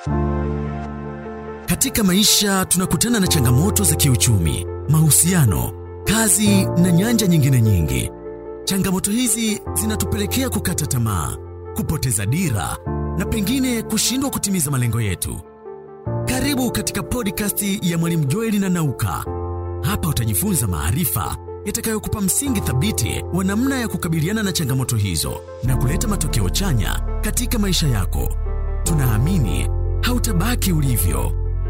Katika maisha tunakutana na changamoto za kiuchumi, mahusiano, kazi na nyanja nyingine nyingi. Changamoto hizi zinatupelekea kukata tamaa, kupoteza dira na pengine kushindwa kutimiza malengo yetu. Karibu katika podcast ya Mwalimu Joeli na Nauka. Hapa utajifunza maarifa yatakayokupa msingi thabiti wa namna ya kukabiliana na changamoto hizo na kuleta matokeo chanya katika maisha yako. Tunaamini hautabaki ulivyo.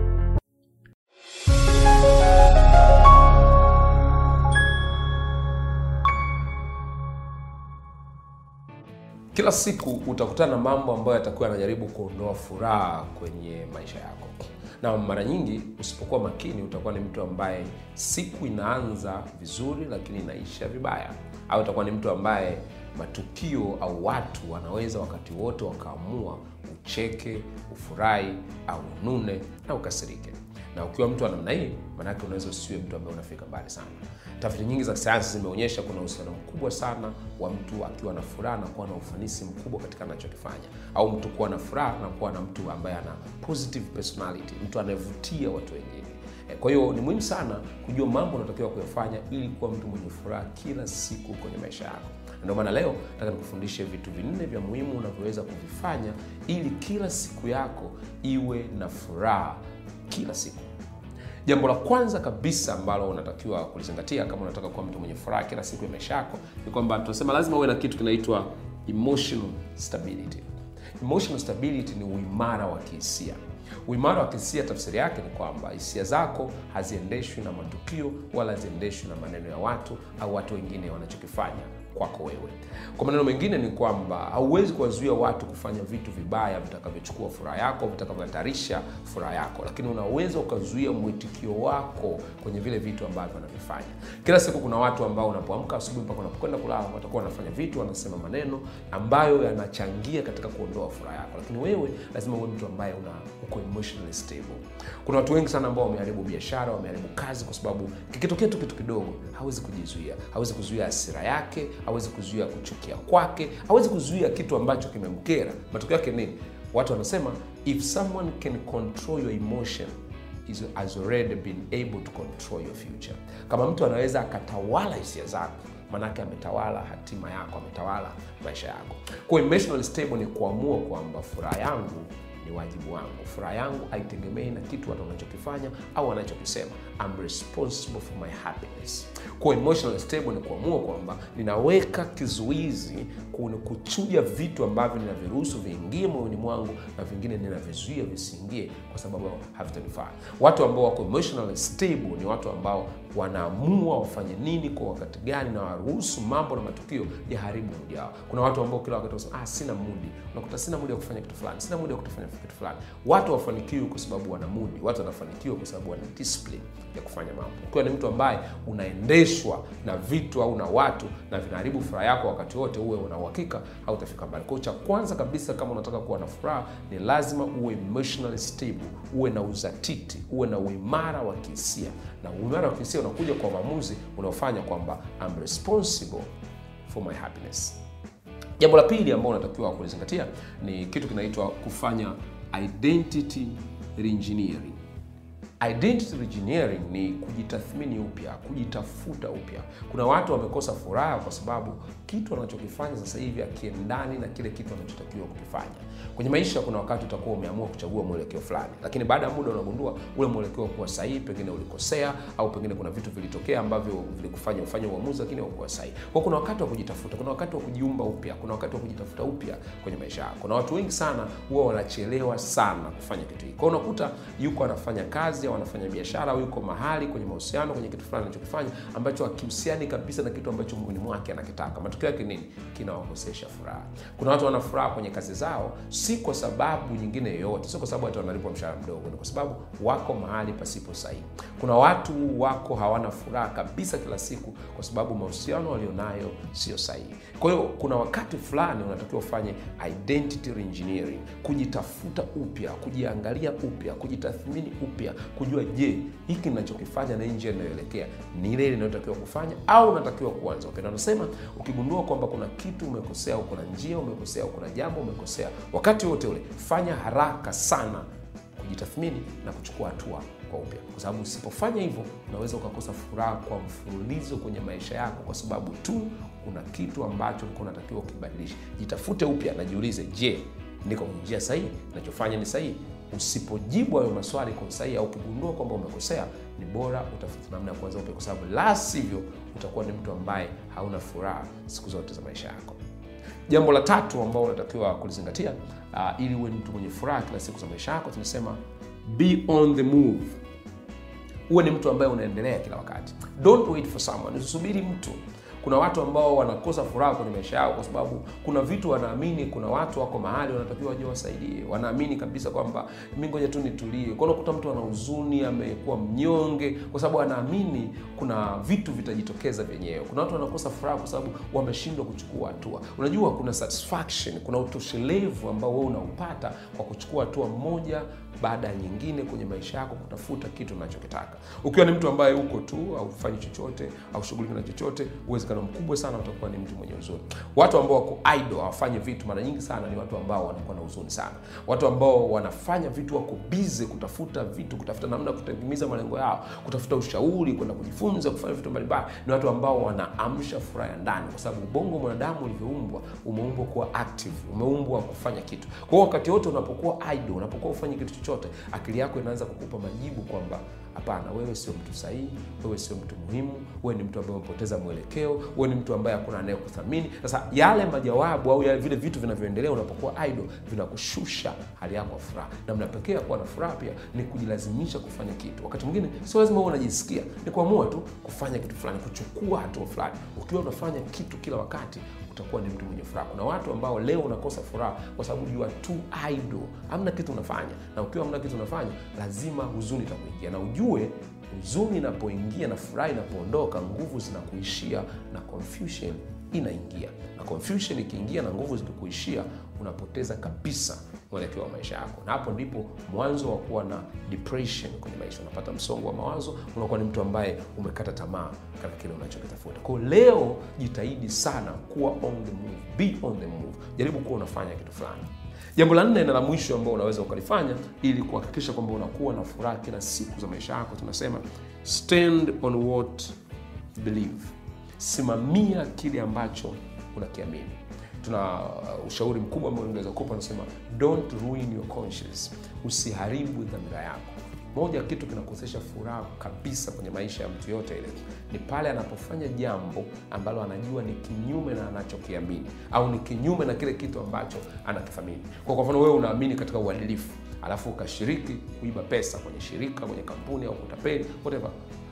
Kila siku utakutana na mambo ambayo yatakuwa yanajaribu kuondoa furaha kwenye maisha yako, na mara nyingi usipokuwa makini utakuwa ni mtu ambaye siku inaanza vizuri lakini inaisha vibaya, au utakuwa ni mtu ambaye matukio au watu wanaweza wakati wote wakaamua ucheke, ufurahi au unune na ukasirike. Na ukiwa mtu wa namna hii, maanake unaweza usiwe mtu ambaye unafika mbali sana. Tafiti nyingi za kisayansi zimeonyesha kuna uhusiano mkubwa sana wa mtu akiwa na furaha na kuwa na ufanisi mkubwa katika anachokifanya, au mtu kuwa na furaha na kuwa na mtu ambaye ana positive personality, mtu anayevutia watu wengine. Eh, Kwa hiyo ni muhimu sana kujua mambo unatakiwa kuyafanya ili kuwa mtu mwenye furaha kila siku kwenye maisha yako. Ndio maana leo nataka nikufundishe vitu vinne vya muhimu unavyoweza kuvifanya ili kila siku yako iwe na furaha kila siku. Jambo la kwanza kabisa ambalo unatakiwa kulizingatia kama unataka kuwa mtu mwenye furaha kila siku ya maisha yako ni kwamba tunasema lazima uwe na kitu kinaitwa emotional stability. Emotional stability ni uimara wa kihisia. Uimara wa kihisia, tafsiri yake ni kwamba hisia zako haziendeshwi na matukio wala haziendeshwi na maneno ya watu au watu wengine wanachokifanya kwako wewe. Kwa maneno mengine ni kwamba hauwezi kuwazuia watu kufanya vitu vibaya vitakavyochukua furaha yako, vitakavyohatarisha furaha yako, lakini unaweza ukazuia mwitikio wako kwenye vile vitu ambavyo wanavifanya. Kila siku kuna watu ambao unapoamka asubuhi mpaka unapokwenda kulala watakuwa wanafanya vitu, wanasema maneno ambayo yanachangia katika kuondoa furaha yako, lakini wewe lazima uwe mtu ambaye una uko emotionally stable. Kuna watu wengi sana ambao wameharibu biashara, wameharibu kazi kwa sababu kikitokea tu kitu kidogo hawezi kujizuia, hawezi kuzuia hasira yake, hawezi kuzuia kuchukia kwake, hawezi kuzuia kitu ambacho kimemkera. Matokeo yake nini? Watu wanasema if someone can control your emotion is has already been able to control your future. Kama mtu anaweza akatawala hisia zako manake ametawala hatima yako, ametawala maisha yako. Kwa emotional stable ni kuamua kwamba furaha yangu ni wajibu wangu. Furaha yangu haitegemei na kitu watu wanachokifanya au wanachokisema. I'm responsible for my happiness. Kwa emotional stable ni kuamua kwamba ninaweka kizuizi kuna kuchuja vitu ambavyo ninaviruhusu viingie moyoni mwangu na vingine ninavizuia visiingie kwa sababu havitanifaa. Watu ambao wako emotional stable ni watu ambao wanaamua wafanye nini kwa wakati gani na waruhusu mambo na matukio ya haribu mudi yao. Kuna watu ambao kila wakati wanasema ah, sina mudi, unakuta sina mudi ya kufanya kitu fulani, sina mudi ya kufanya kitu fulani. Watu wafanikiwi kwa sababu wana mudi, watu wanafanikiwa kwa sababu wana discipline ya kufanya mambo. Ukiwa ni mtu ambaye unaendeshwa na vitu au na watu na vinaharibu furaha yako wakati wote, uwe una uhakika hautafika mbali. Kwa hiyo cha kwanza kabisa, kama unataka kuwa na furaha, ni lazima uwe emotionally stable, uwe na uzatiti, uwe na uimara wa kihisia, na uimara wa kihisia unakuja kwa maamuzi unaofanya kwamba I'm responsible for my happiness. Jambo la pili ambao unatakiwa kulizingatia ni kitu kinaitwa kufanya identity reengineering. Identity reengineering ni kujitathmini upya, kujitafuta upya. Kuna watu wamekosa furaha kwa sababu kitu wanachokifanya sasa hivi akiendani na kile kitu wanachotakiwa kukifanya. Kwenye maisha kuna wakati utakuwa umeamua kuchagua mwelekeo fulani, lakini baada ya muda unagundua ule mwelekeo kuwa sahihi, pengine ulikosea, au pengine kuna vitu vilitokea ambavyo vilikufanya ufanye uamuzi, lakini haukuwa sahihi. Kwa kuna wakati wa kujitafuta, kuna wakati wa kujiumba upya, kuna wakati wa kujitafuta upya kwenye maisha yako, na watu wengi sana huwa wanachelewa sana kufanya kitu hiki. Kwa unakuta yuko anafanya kazi au anafanya biashara au yuko mahali kwenye mahusiano kwenye kitu fulani anachokifanya ambacho hakihusiani kabisa na kitu ambacho moyoni mwake anakitaka. Matokeo yake nini? Kinawakosesha furaha. Kuna watu wana furaha kwenye kazi zao, si kwa sababu nyingine yoyote, sio kwa sababu hata wanalipwa mshahara mdogo, ni kwa sababu wako mahali pasipo sahihi. Kuna watu wako hawana furaha kabisa kila siku kwa sababu mahusiano walionayo sio sahihi. Kwa hiyo kuna wakati fulani unatakiwa ufanye identity reengineering, kujitafuta upya, kujiangalia upya, kujitathmini upya, kujua je, hiki ninachokifanya na hii njia inayoelekea ni ile ile inayotakiwa kufanya au unatakiwa kuanza upya. Na nasema ukigundua kwamba kuna kitu umekosea au kuna njia umekosea au kuna jambo umekosea, wakati wote ule fanya haraka sana kujitathmini na kuchukua hatua kwa upya, kwa sababu usipofanya hivyo unaweza ukakosa furaha kwa mfululizo kwenye maisha yako, kwa sababu tu kuna kitu ambacho ulikuwa unatakiwa ukibadilisha. Jitafute upya na jiulize, je, niko kwenye njia sahihi? Nachofanya ni sahihi? Usipojibu hayo maswali kwa usahihi au ukigundua kwamba umekosea, ni bora utafute namna ya kuanza upya, kwa sababu la sivyo utakuwa ni mtu ambaye hauna furaha siku zote za maisha yako. Jambo la tatu ambao unatakiwa kulizingatia uh, ili uwe mtu mwenye furaha kila siku za maisha yako, tunasema be on the move. Uwe ni mtu ambaye unaendelea kila wakati, don't wait for someone, usisubiri mtu. Kuna watu ambao wanakosa furaha kwenye maisha yao kwa sababu kuna vitu wanaamini, kuna watu wako mahali wanatakiwa waje wasaidie, wanaamini kabisa kwamba mi ngoja tu nitulie. Kwa unakuta mtu ana huzuni, amekuwa mnyonge kwa sababu anaamini kuna vitu vitajitokeza vyenyewe. Kuna watu wanakosa furaha kwa sababu wameshindwa kuchukua hatua. Unajua, kuna satisfaction, kuna utoshelevu ambao wewe unaupata kwa kuchukua hatua moja baada ya nyingine kwenye maisha yako kutafuta kitu unachokitaka. Ukiwa ni mtu ambaye uko tu au ufanyi chochote au shughuliki na chochote, uwezekano mkubwa sana utakuwa ni mtu mwenye huzuni. Watu ambao wako idle hawafanyi vitu, mara nyingi sana ni watu ambao wanakuwa na huzuni sana. Watu ambao wanafanya vitu, wako busy kutafuta vitu, kutafuta namna ya kutimiza malengo yao, kutafuta ushauri, kwenda kujifunza, kufanya vitu mbalimbali, ni watu ambao wanaamsha furaha ya ndani, kwa sababu ubongo mwanadamu ulivyoumbwa, umeumbwa kuwa active, umeumbwa kufanya kitu. Kwa hiyo wakati wote unapokuwa idle, unapokuwa ufanye kitu chochote, akili yako inaanza kukupa majibu kwamba hapana, wewe sio mtu sahihi, wewe sio mtu muhimu, wewe ni mtu ambaye umepoteza mwelekeo, wewe ni mtu ambaye hakuna anayekuthamini. Sasa yale majawabu au yale vile vitu vinavyoendelea unapokuwa idle vinakushusha hali yako ya furaha. Namna pekee ya kuwa na furaha pia ni kujilazimisha kufanya kitu. Wakati mwingine sio lazima uwe unajisikia, ni kuamua tu kufanya kitu fulani, kuchukua hatua fulani. Ukiwa unafanya kitu kila wakati utakuwa ni mtu mwenye furaha. Kuna watu ambao leo unakosa furaha kwa sababu you are too idle, hamna kitu unafanya, na ukiwa hamna kitu unafanya, lazima huzuni itakuingia, na ujue huzuni inapoingia na furaha inapoondoka, nguvu zinakuishia na confusion inaingia, na confusion ikiingia na nguvu zikikuishia, unapoteza kabisa mwelekeo wa maisha yako, na hapo ndipo mwanzo wa kuwa na depression kwenye maisha. Unapata msongo wa mawazo, unakuwa ni mtu ambaye umekata tamaa katika kile unachokitafuta. Kwa leo, jitahidi sana kuwa on the move, be on the move, jaribu kuwa unafanya kitu fulani. Jambo la nne na la mwisho ambao unaweza ukalifanya ili kuhakikisha kwamba unakuwa na furaha kila siku za maisha yako, tunasema stand on what you believe, simamia kile ambacho unakiamini. Tuna uh, ushauri mkubwa ambao ungeweza kupa, unasema don't ruin your conscience, usiharibu dhamira yako. Moja ya kitu kinakosesha furaha kabisa kwenye maisha ya mtu yote ile ni pale anapofanya jambo ambalo anajua ni kinyume na anachokiamini au ni kinyume na kile kitu ambacho anakithamini. Kwa kwa mfano, wewe unaamini katika uadilifu, alafu ukashiriki kuiba pesa kwenye shirika, kwenye kampuni au kutapeli, whatever.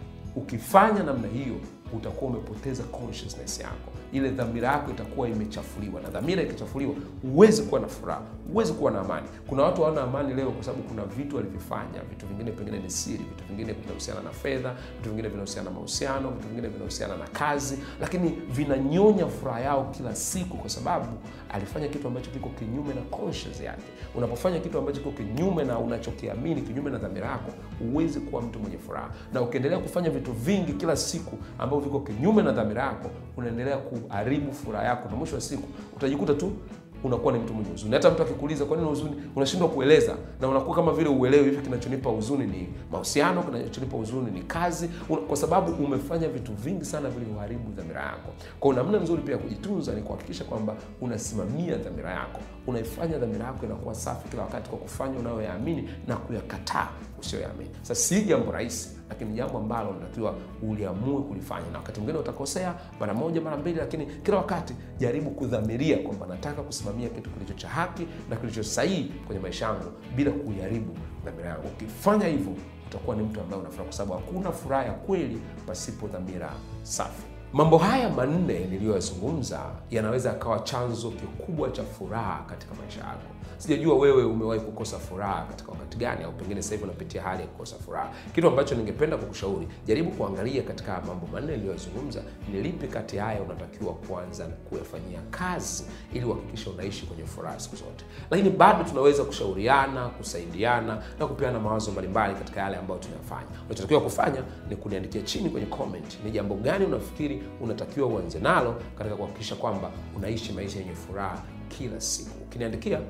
Ukifanya namna hiyo utakuwa umepoteza consciousness yako, ile dhamira yako itakuwa imechafuliwa, na dhamira ikichafuliwa, huwezi kuwa na furaha, huwezi kuwa na amani. Kuna watu hawana amani leo kwa sababu kuna vitu walivyofanya, vitu vingine pengine ni siri, vitu vingine vinahusiana na fedha, vitu vingine vinahusiana na mahusiano, vitu vingine vinahusiana na kazi, lakini vinanyonya furaha yao kila siku, kwa sababu alifanya kitu ambacho kiko kinyume na conscience yake. Unapofanya kitu ambacho kiko kinyume na unachokiamini, kinyume na dhamira yako, huwezi kuwa mtu mwenye furaha, na ukiendelea kufanya vitu vingi kila siku ambavyo viko kinyume na dhamira yako, unaendelea kuharibu furaha yako, na mwisho wa siku utajikuta tu unakuwa ni mtu mwenye huzuni. Hata mtu akikuuliza kwa nini huzuni, unashindwa kueleza, na unakuwa kama vile uelewi hivi, kinachonipa huzuni ni mahusiano, kinachonipa huzuni ni kazi, kwa sababu umefanya vitu vingi sana vilivyoharibu dhamira yako. Kwa namna nzuri pia ya kujitunza ni kuhakikisha kwamba unasimamia dhamira yako, unaifanya dhamira yako inakuwa safi kila wakati kwa kufanya unayoyaamini na kuyakataa usiyoyaamini. Sasa si jambo rahisi, lakini jambo ambalo unatakiwa uliamue kulifanya, na wakati mwingine utakosea mara moja mara mbili, lakini kila wakati jaribu kudhamiria kwamba nataka kusimamia kitu kilicho cha haki na kilicho sahihi kwenye maisha yangu bila kuiharibu dhamira yangu. Ukifanya hivyo, utakuwa ni mtu ambaye unafuraha, kwa sababu hakuna furaha ya kweli pasipo dhamira safi. Mambo haya manne niliyoyazungumza yanaweza yakawa chanzo kikubwa cha furaha katika maisha yako. Sijajua wewe umewahi kukosa furaha katika wakati gani, au pengine sasa hivi unapitia hali ya kukosa furaha. Kitu ambacho ningependa kukushauri, jaribu kuangalia katika mambo manne niliyoyazungumza, ni lipi kati haya unatakiwa kuanza kuyafanyia kazi ili uhakikishe unaishi kwenye furaha siku zote. Lakini bado tunaweza kushauriana, kusaidiana na kupeana mawazo mbalimbali katika yale ambayo tunayafanya. Unachotakiwa kufanya ni kuniandikia chini kwenye comment, ni jambo gani unafikiri unatakiwa uanze nalo katika kuhakikisha kwamba unaishi maisha yenye furaha kila siku. Ukiniandikia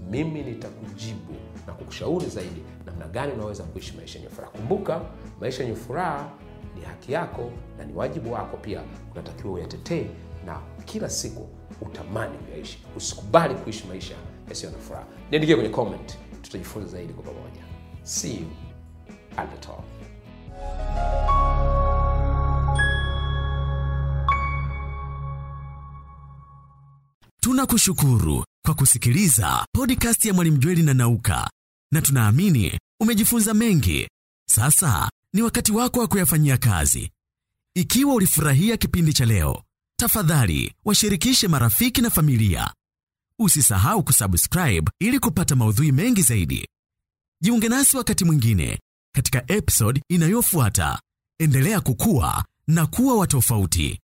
mimi nitakujibu na kukushauri zaidi namna gani unaweza kuishi maisha yenye furaha. Kumbuka, maisha yenye furaha ni haki yako na ni wajibu wako pia, unatakiwa uyatetee na kila siku utamani kuyaishi. Usikubali kuishi maisha yasiyo na furaha. Niandikie kwenye comment, tutajifunza zaidi kwa pamoja. See you at the top. Tunakushukuru kwa kusikiliza podcast ya Mwalimu Jweli na Nauka, na tunaamini umejifunza mengi. Sasa ni wakati wako wa kuyafanyia kazi. Ikiwa ulifurahia kipindi cha leo, tafadhali washirikishe marafiki na familia. Usisahau kusubscribe ili kupata maudhui mengi zaidi. Jiunge nasi wakati mwingine katika episode inayofuata. Endelea kukua na kuwa wa tofauti.